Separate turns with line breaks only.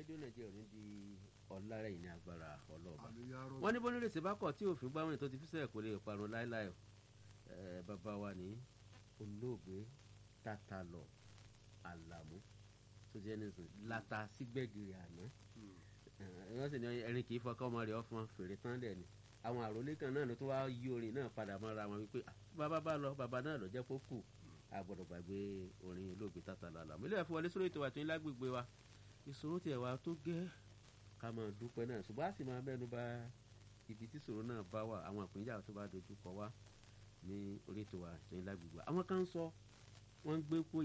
rédíò nàìjíríà ní di ọ̀làrẹ̀yìn ní agbára ọlọ́ọ̀bà
àmì ya rọ
wọ́n ní bọ́nú rèsì bá kọ̀ tí òfin gbá wọn tó ti fi sẹ́yìn kò lè parun láéláé ẹ bàbá wa ní olóògbé tátàlọ àlàmú tó jẹ́ nísìn lata sígbẹ́gìrì àná wọ́n sì ní ẹrin kì í fọkàn ọmọ rẹ̀ ọ̀fun fèrè tán dẹ̀ ni àwọn àròlé kan náà ló tún wá yí orin náà padà mọ́ra wọn wípé "Ah, bàbá bá lọ bàbá náà lọ jẹ́ kó kù a gbọ́dọ̀ gbàgbé orin olóògbé tátàlọ àlàmú ilé ẹ̀fọ́ wọlé sórí ètò àti lágbègbè wa ìṣòro tiẹ̀ wá tó gẹ́ ká máa dúpẹ́ náà ṣùgbọ́n a sì máa mẹ́nu bà ibi tí ìṣòro náà bá wà àwọn ìpínjà tó bá dojú kọ wá ní orí ètò àti lágbègbè wa àwọn kan ń sọ wọ́n ń gbé kó